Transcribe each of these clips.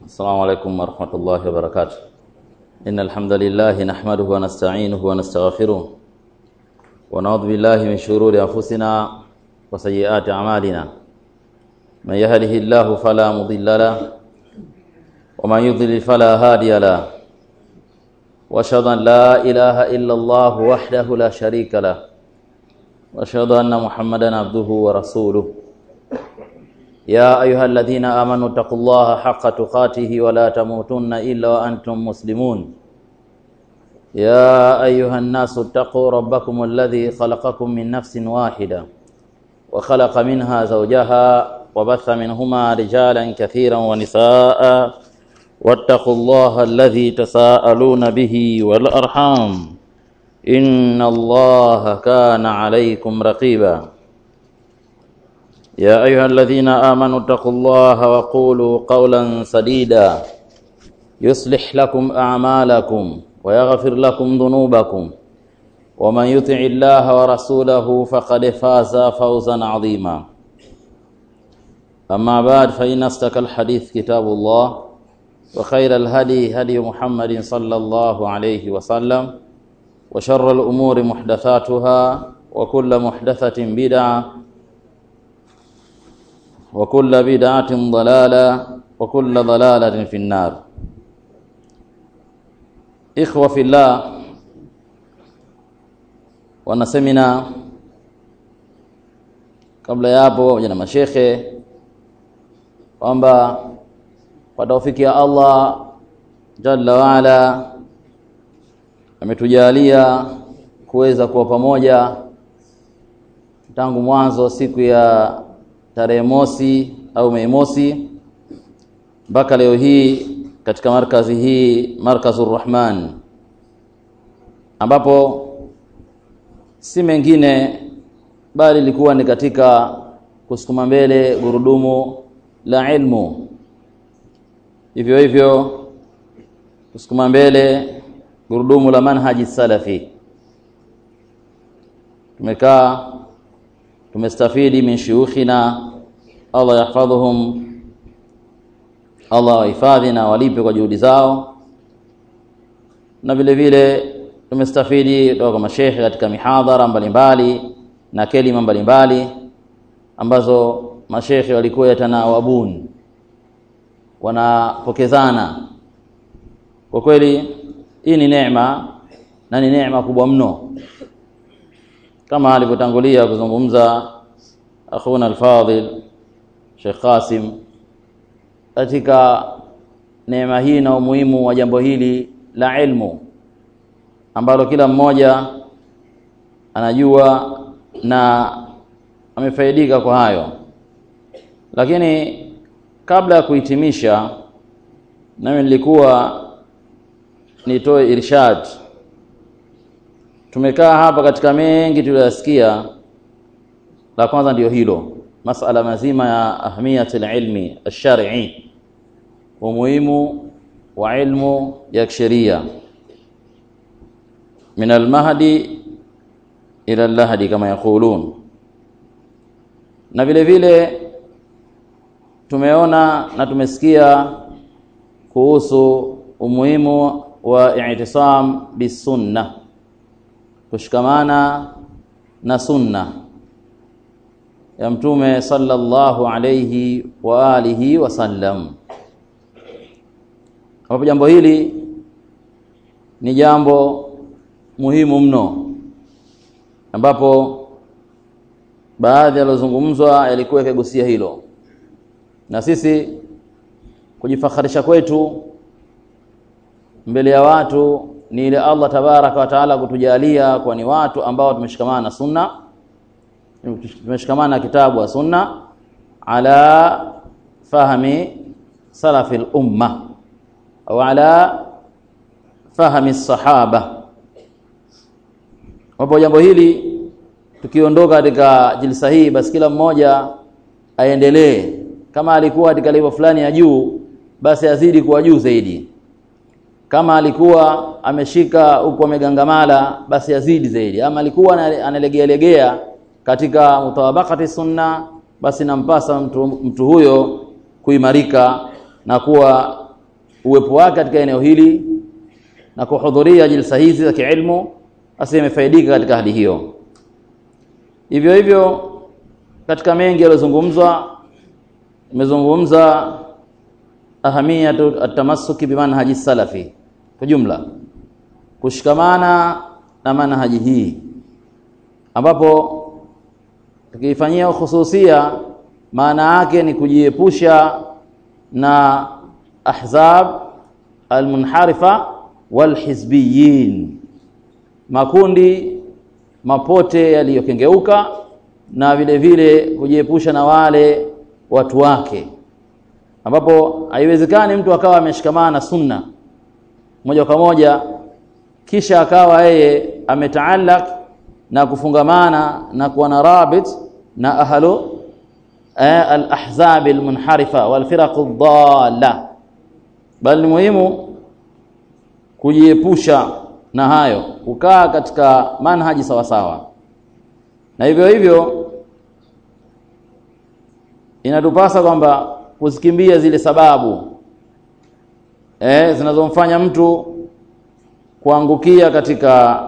السلام عليكم ورحمة الله وبركاته إن الحمد لله نحمده ونستعينه ونستغفره ونعوذ بالله من شرور أنفسنا وسيئات أعمالنا من يهده الله فلا مضل له ومن يضلل فلا هادي له واشهد ان لا اله الا الله وحده لا شريك له واشهد ان محمدا عبده ورسوله يا ايها الذين امنوا اتقوا الله حق تقاته ولا تموتن الا وانتم مسلمون يا ايها الناس اتقوا ربكم الذي خلقكم من نفس واحده وخلق منها زوجها وبث منهما رجالا كثيرا ونساء واتقوا الله الذي تساءلون به والأرحام إن الله كان عليكم رقيبا يا أيها الذين آمنوا اتقوا الله وقولوا قولا سديدا يصلح لكم أعمالكم ويغفر لكم ذنوبكم ومن يطع الله ورسوله فقد فاز فوزا عظيما أما بعد فإن أصدق الحديث كتاب الله وخير الهدي هدي محمد صلى الله عليه وسلم وشر الأمور محدثاتها وكل محدثة بدعة وكل بدعة ضلالة وكل ضلالة في النار إخوة في الله wanasemina kabla ya hapo pamoja na mashekhe kwamba kwa taufiki ya Allah jalla waala ametujalia kuweza kuwa pamoja tangu mwanzo siku ya tarehe mosi au Mei mosi mpaka leo hii katika markazi hii Markazur Rahman ambapo si mengine bali ilikuwa ni katika kusukuma mbele gurudumu la ilmu hivyo hivyo kusukuma mbele gurudumu la manhaji salafi tumekaa tumestafidi min shuyukhina Allah yahfadhuhum Allah wahifadhi na walipe kwa juhudi zao na vile vile tumestafidi kutoka kwa mashehe katika mihadhara mbalimbali na kelima mbalimbali ambazo mashehe walikuwa yatanawabun wanapokezana kwa kweli hii ni neema na ni neema kubwa mno kama alivyotangulia kuzungumza akhuna alfadhil Sheikh Qasim katika neema hii na umuhimu wa jambo hili la ilmu ambalo kila mmoja anajua na amefaidika kwa hayo lakini kabla ya kuhitimisha nami nilikuwa nitoe irshad tumekaa hapa katika mengi tuliyosikia la kwanza ndiyo hilo masala mazima ya ahmiyatul ilmi ash-shar'i umuhimu wa ilmu ya kisheria min al-mahdi ila al-lahdi kama yakulun na vile vile tumeona na tumesikia kuhusu umuhimu wa i'tisam bisunna kushikamana na sunna ya mtume sallallahu alayhi wa alihi wasallam ambapo jambo hili ni jambo muhimu mno ambapo baadhi yaliyozungumzwa yalikuwa yakigusia hilo na sisi kujifakharisha kwetu mbele ya watu ni ile Allah tabaraka wa taala kutujalia kwa ni watu ambao tumeshikamana na sunna tumeshikamana na kitabu wa sunna ala fahmi salafil umma au ala fahmi sahaba wapo jambo hili tukiondoka katika jilsa hii basi kila mmoja aendelee kama alikuwa katika level fulani ya juu basi azidi kuwa juu zaidi kama alikuwa ameshika huku amegangamala basi azidi zaidi ama alikuwa analegea legea katika mutawabakati sunna basi nampasa mtu, mtu huyo kuimarika na kuwa uwepo wake katika eneo hili na kuhudhuria jilsa hizi za kiilmu basi imefaidika katika hali hiyo hivyo hivyo katika mengi yaliyozungumzwa imezungumza ahamiyatu atamassuki bimanhaji salafi kwa jumla kushikamana na manhaji hii ambapo tukifanyia khususia maana yake ni kujiepusha na ahzab almunharifa walhizbiyin makundi mapote yaliyokengeuka na vile vile kujiepusha na wale watu wake ambapo haiwezekani mtu akawa ameshikamana na sunna moja kwa moja kisha akawa yeye ametaallaq na kufungamana na kuwa na rabit na ahlu eh, al-ahzab al-munharifa wal firaq ad-dalla bali ni muhimu kujiepusha na hayo kukaa katika manhaji sawa sawa na hivyo hivyo inatupasa kwamba kuzikimbia zile sababu eh, zinazomfanya mtu kuangukia katika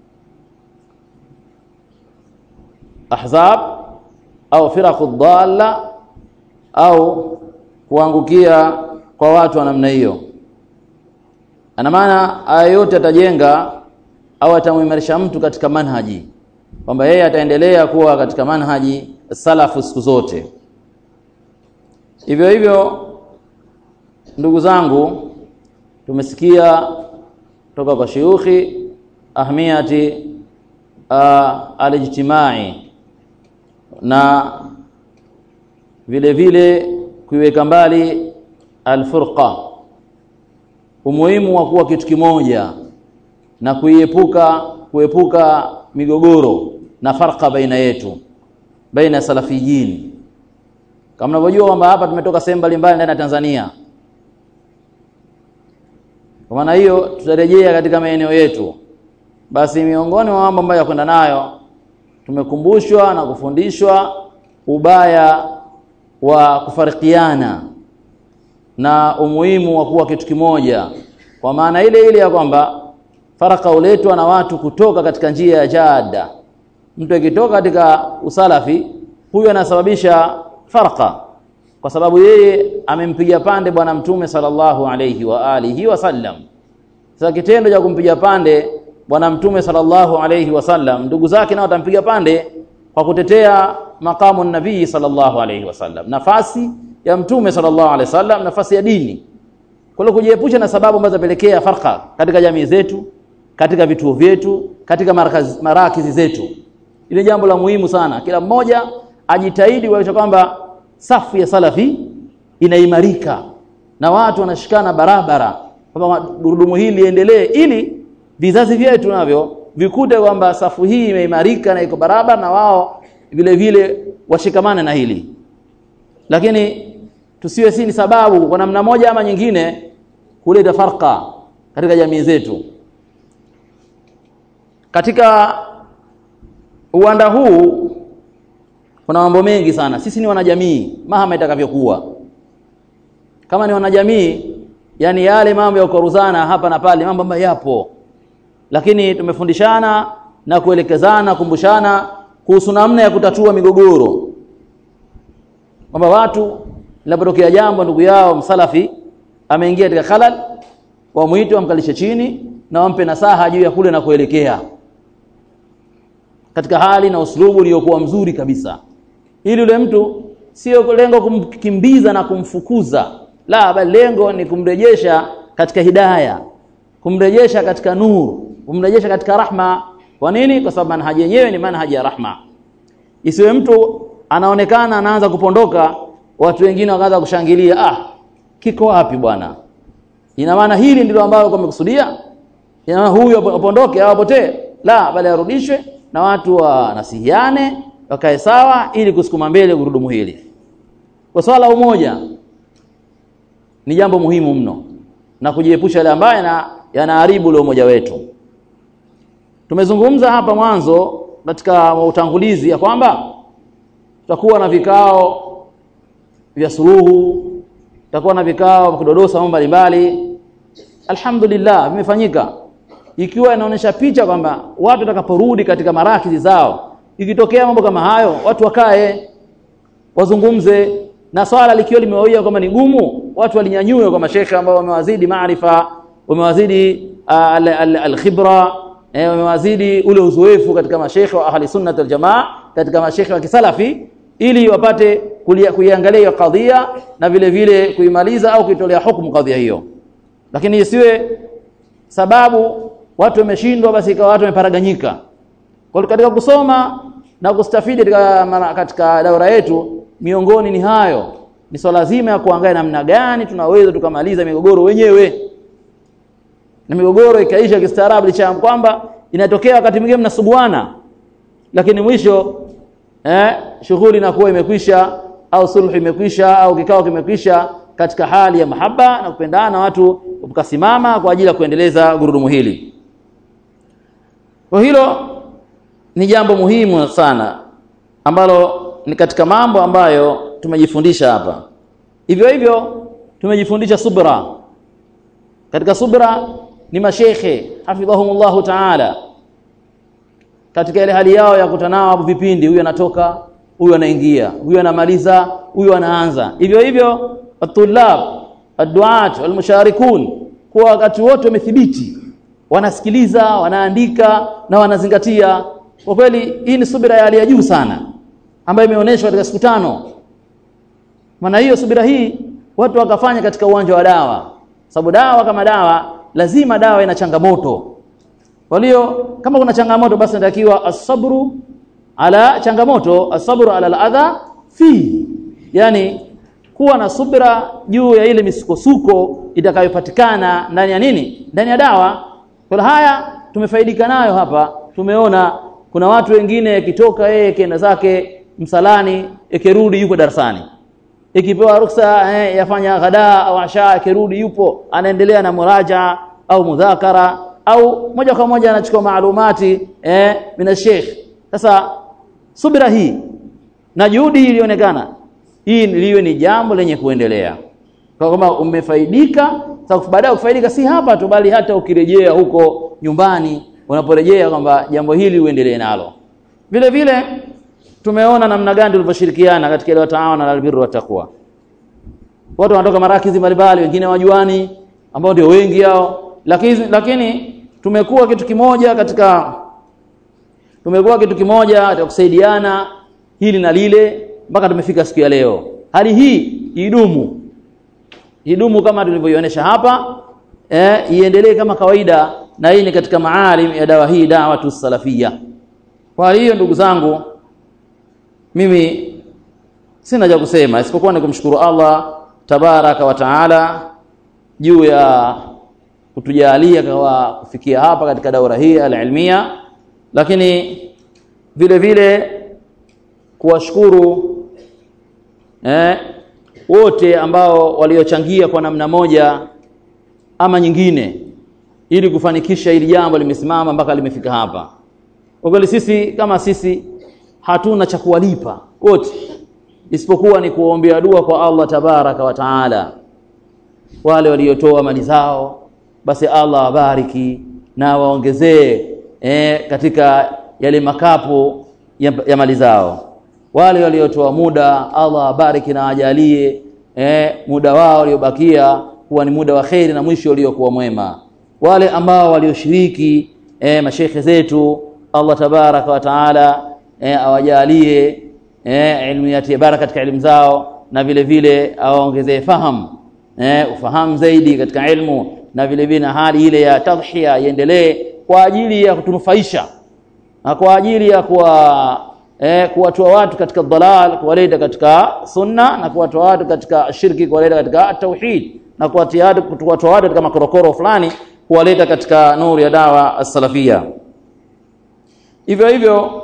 ahzab au firaqu dhalla au kuangukia kwa watu wa namna hiyo ana maana aya yote atajenga au atamuimarisha mtu katika manhaji kwamba yeye ataendelea kuwa katika manhaji salafu siku zote hivyo hivyo ndugu zangu tumesikia toka kwa shiukhi ahmiyati alijtimai na vile vile kuiweka mbali alfurqa umuhimu wa kuwa kitu kimoja na kuiepuka kuepuka migogoro na farqa baina yetu baina salafiyin kama mnavyojua kwamba hapa tumetoka sehemu mbalimbali ndani ya Tanzania kwa maana hiyo tutarejea katika maeneo yetu basi miongoni mwa mambo ambayo yakwenda nayo tumekumbushwa na kufundishwa ubaya wa kufarikiana na umuhimu wa kuwa kitu kimoja kwa maana ile ile ya kwamba faraka uletwa na watu kutoka katika njia ya jada mtu akitoka katika usalafi huyu anasababisha farqa kwa sababu yeye amempiga pande bwana mtume sallallahu alayhi wa alihi wasallam sasa kitendo cha kumpiga pande bwana mtume sallallahu alayhi wasallam ndugu zake nao watampiga pande kwa kutetea makamu nabii sallallahu alayhi wasallam nafasi ya mtume sallallahu alayhi wasallam nafasi ya dini kwa hiyo kujiepusha na sababu ambazo zapelekea farqa katika jamii zetu katika vituo vyetu katika marakazi, marakizi zetu ile jambo la muhimu sana kila mmoja ajitahidi kuhakikisha kwamba safu ya salafi inaimarika na watu wanashikana barabara kwamba gurudumu hili liendelee ili vizazi vyetu navyo vikute kwamba safu hii imeimarika na iko barabara na wao vile vile washikamane na hili lakini tusiwe si ni sababu kwa namna moja ama nyingine kuleta farqa katika jamii zetu katika uwanda huu kuna mambo mengi sana sisi ni wanajamii mahama itakavyokuwa kama ni wanajamii yani yale mambo ya kukoruzana hapa na pale mambo ambayo yapo lakini tumefundishana na kuelekezana kumbushana kuhusu namna ya kutatua migogoro kwamba watu linapotokea jambo ndugu yao msalafi ameingia katika khalal wamwite wamkalishe chini na wampe nasaha juu ya kule na kuelekea katika hali na uslubu uliokuwa mzuri kabisa ili yule mtu sio lengo kumkimbiza na kumfukuza la bali lengo ni kumrejesha katika hidaya kumrejesha katika nuru kumrejesha katika rahma kwa nini kwa sababu manhaji yenyewe ni manhaji ya rahma isiwe mtu anaonekana anaanza kupondoka watu wengine wakaanza kushangilia ah kiko wapi bwana ina maana hili ndilo ambalo kumekusudia ina maana huyu apondoke au apotee la bali arudishwe na watu wanasihiane wakae sawa ili kusukuma mbele gurudumu hili kwa swala umoja ni jambo muhimu mno na kujiepusha yale ambayo yana yanaharibu ule umoja wetu tumezungumza hapa mwanzo katika utangulizi ya kwamba tutakuwa na vikao vya suluhu tutakuwa na vikao vya kudodosa mambo mbalimbali alhamdulillah vimefanyika ikiwa inaonyesha picha kwamba watu watakaporudi katika marakizi zao ikitokea mambo kama hayo watu wakae wazungumze na swala likiwa limewawia kwamba ni gumu watu walinyanyue kwa mashekhe ambao wamewazidi maarifa wamewazidi alkhibra eh, wamewazidi ule uzoefu katika mashekhe wa ahli sunnah wal jamaa katika mashekhe wa kisalafi ili wapate kuiangalia hiyo kadhia na vile vile kuimaliza au kuitolea hukumu kadhia hiyo lakini isiwe sababu watu wameshindwa basi ikawa watu wameparaganyika kwa katika kusoma na kustafidi katika, katika daura yetu miongoni ni hayo ni swala zima ya kuangalia namna gani tunaweza tukamaliza migogoro wenyewe na migogoro ikaisha kistaarabu licha kwamba inatokea wakati mwingine mnasuguana lakini mwisho eh, shughuli inakuwa imekwisha au sulhu imekwisha au kikao kimekwisha katika hali ya mahaba na kupendana watu wakasimama kwa ajili ya kuendeleza gurudumu hili kwa hilo ni jambo muhimu sana ambalo ni katika mambo ambayo tumejifundisha hapa hivyo hivyo tumejifundisha subra katika subra ni mashekhe hafidhahumullahu taala katika ile hali yao ya kutanao hapo vipindi huyu anatoka huyu anaingia huyu anamaliza huyu anaanza hivyo hivyo atulab adduat walmusharikun kwa wakati wote wamethibiti wanasikiliza wanaandika na wanazingatia kwa kweli hii ni subira ya hali ya juu sana ambayo imeonyeshwa katika siku tano maana hiyo subira hii watu wakafanya katika uwanja wa dawa sababu dawa kama dawa lazima dawa ina changamoto kwa hiyo kama kuna changamoto basi inatakiwa asabru ala changamoto asabru ala aladha fi yani kuwa na subra juu ya ile misukosuko itakayopatikana ndani ya nini ndani ya dawa kwa haya tumefaidika nayo hapa tumeona kuna watu wengine akitoka yeye kenda zake msalani ikirudi yuko darasani ikipewa ruksa eh, yafanya ghada au asha akirudi yupo anaendelea na muraja au mudhakara au moja kwa moja anachukua maalumati eh, mina sheikh sasa subira hii na juhudi hii ilionekana hii liwe ni jambo lenye kuendelea kwa kama umefaidika sasa baadaye kufaidika si hapa tu bali hata ukirejea huko nyumbani unaporejea kwamba jambo hili uendelee nalo vile vile tumeona namna gani tulivyoshirikiana katika ile wataana na albirru wa taqwa watu wanatoka marakizi mbalimbali wengine wajuani ambao ndio wengi hao lakini lakini tumekuwa kitu kimoja katika tumekuwa kitu kimoja cha kusaidiana hili na lile mpaka tumefika siku ya leo hali hii idumu idumu kama tulivyoionyesha hapa eh, iendelee kama kawaida na hii ni katika maalim ya dawa hii dawa tu salafia kwa hiyo ndugu zangu mimi sina cha kusema isipokuwa ni kumshukuru Allah tabaraka wa taala juu ya kutujalia kwa kufikia hapa katika daura hii alilmia lakini vile vile kuwashukuru eh, wote ambao waliochangia kwa namna moja ama nyingine ili kufanikisha hili jambo limesimama mpaka limefika hapa kwa kweli sisi kama sisi hatuna cha kuwalipa wote isipokuwa ni kuombea dua kwa Allah tabaraka wa taala wale waliotoa mali zao basi Allah wabariki na waongezee eh, katika yale makapo ya, ya mali zao wale waliotoa muda Allah abariki na ajalie eh, muda wao uliobakia kuwa ni muda wa kheri na mwisho uliokuwa mwema wale ambao walioshiriki eh, mashekhe zetu Allah tabaraka wa taala eh, awajalie eh, ilmu yatie baraka katika elimu zao na vile vile awaongezee fahamu eh, ufahamu zaidi katika ilmu na vile vile na hali ile ya tadhhiya iendelee kwa ajili ya kutunufaisha na kwa ajili ya kuwa eh, kuwatoa watu katika dhalal kuwaleta katika sunna na kuwatoa watu katika shirki kuwaleta katika tauhid na kuwatoa watu katika makorokoro fulani kuwaleta katika nuru ya dawa as-salafia hivyo hivyo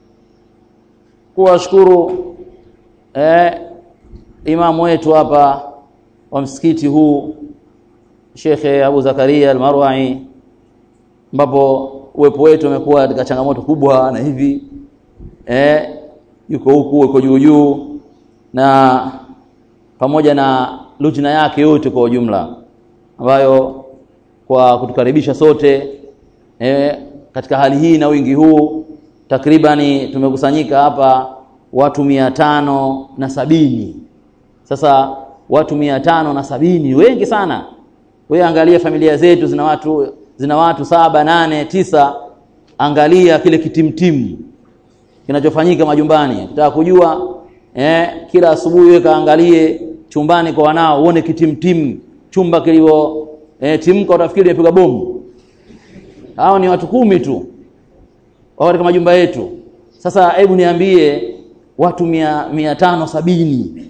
kuwashukuru eh, imamu wetu hapa wa msikiti huu Shekhe Abu Zakaria Al-Marwa'i ambapo uwepo wetu umekuwa katika changamoto kubwa na hivi eh, yuko huku yuko juu juu na pamoja na lujna yake yote kwa ujumla ambayo kwa kutukaribisha sote eh, katika hali hii na wingi huu takribani tumekusanyika hapa watu mia tano na sabini sasa watu mia tano na sabini wengi sana wewe angalia familia zetu zina watu zina watu saba nane tisa angalia kile kitimtimu kinachofanyika majumbani ukitaka kujua eh, kila asubuhi wewe kaangalie chumbani kwa wanao uone kitimtimu chumba kilivyo eh, timka utafikiri imepiga bomu hao ni watu kumi tu wao katika majumba yetu sasa hebu niambie watu mia, mia tano sabini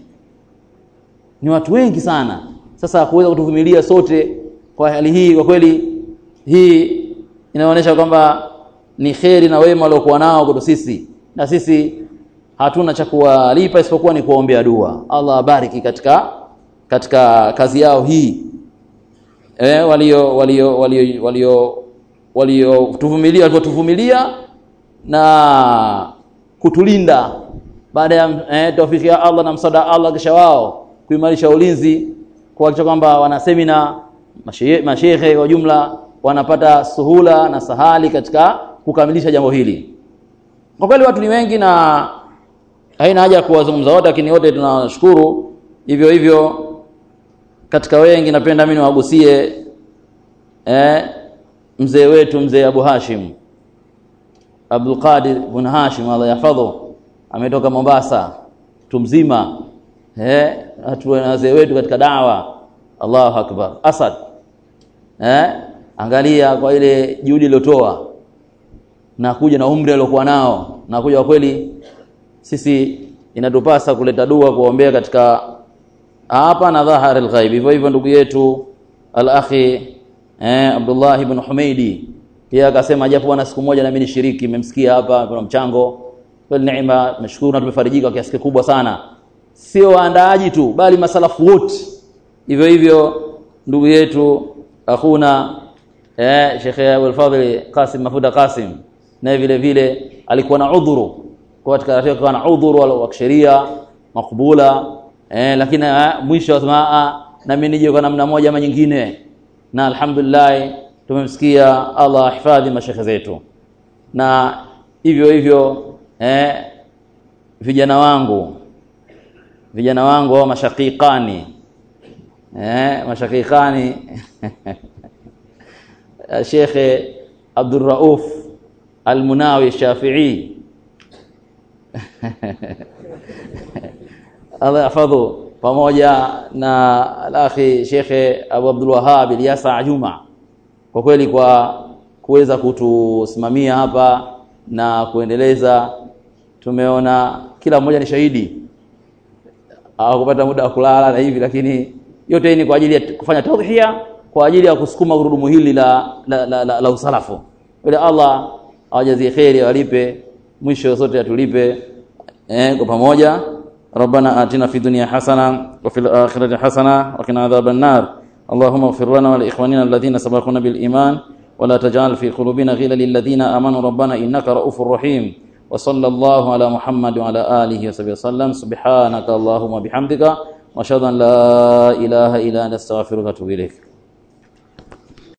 ni watu wengi sana sasa kuweza kutuvumilia sote kwa hali hii kwa kweli hii inaonyesha kwamba ni kheri na wema waliokuwa nao kwetu sisi na sisi hatuna cha kuwalipa isipokuwa ni kuombea dua Allah abariki katika katika kazi yao hii eh walio walio walio walio walio tuvumilia walivyotuvumilia na kutulinda baada ya eh, taufiki ya Allah na msaada Allah kisha wao kuimarisha ulinzi kuhakikisha kwamba wana semina mashehe kwa jumla wanapata suhula na sahali katika kukamilisha jambo hili kwa kweli watu ni wengi na haina haja ya kuwazungumza wote lakini wote tunawashukuru hivyo hivyo katika wengi napenda mimi niwagusie eh, mzee wetu mzee Abu Hashim Abdul Qadir bin Hashim Allah yahfadhu ametoka Mombasa mtu mzima eh watu wazee wetu katika dawa Allahu akbar Asad eh angalia kwa ile juhudi iliyotoa na kuja na umri aliokuwa nao na kuja kwa kweli sisi inatupasa kuleta dua kuombea katika hapa na dhahar al-ghaib hivyo hivyo ndugu yetu al-akhi eh Abdullah ibn Humaidi pia akasema japo wana siku moja na mimi nishiriki nimemsikia hapa kuna mchango kweli neema nashukuru na tumefarijika kwa kiasi kikubwa sana sio waandaaji tu bali masalafu wote hivyo hivyo ndugu yetu akhuna eh Sheikh Abdul Fadhil Qasim Mafuda Qasim naye vile vile alikuwa na udhuru kwa katika alikuwa na udhuru wa kisheria makubula eh lakini mwisho wasema na mimi nije kwa namna moja ama nyingine na alhamdulillah tumemsikia Allah ahifadhi mashekhe zetu na hivyo hivyo eh vijana wangu vijana wangu au mashakikani eh mashakikani Sheikh Abdul Rauf Al-Munawi Shafi'i Allah yahfadhu pamoja na al-akhi Sheikh Abu Abdul Wahhab Ilyasa Juma kwa kweli kwa kuweza kutusimamia hapa na kuendeleza tumeona kila mmoja ni shahidi hawakupata muda wa kulala na hivi lakini yote hii ni kwa ajili ya kufanya tadhhiya kwa ajili ya kusukuma gurudumu hili la la, la, la, la usalafu bila Allah awajazie kheri awalipe mwisho sote atulipe eh, kwa pamoja ربنا آتنا في الدنيا حسنة وفي الآخرة حسنة وقنا عذاب النار اللهم اغفر لنا ولإخواننا الذين سبقونا بالإيمان ولا تجعل في قلوبنا غلا للذين آمنوا ربنا إنك رؤوف رحيم وصلى الله على محمد وعلى آله وصحبه وسلم سبحانك اللهم وبحمدك وأشهد أن لا إله إلا أنت أستغفرك وأتوب إليك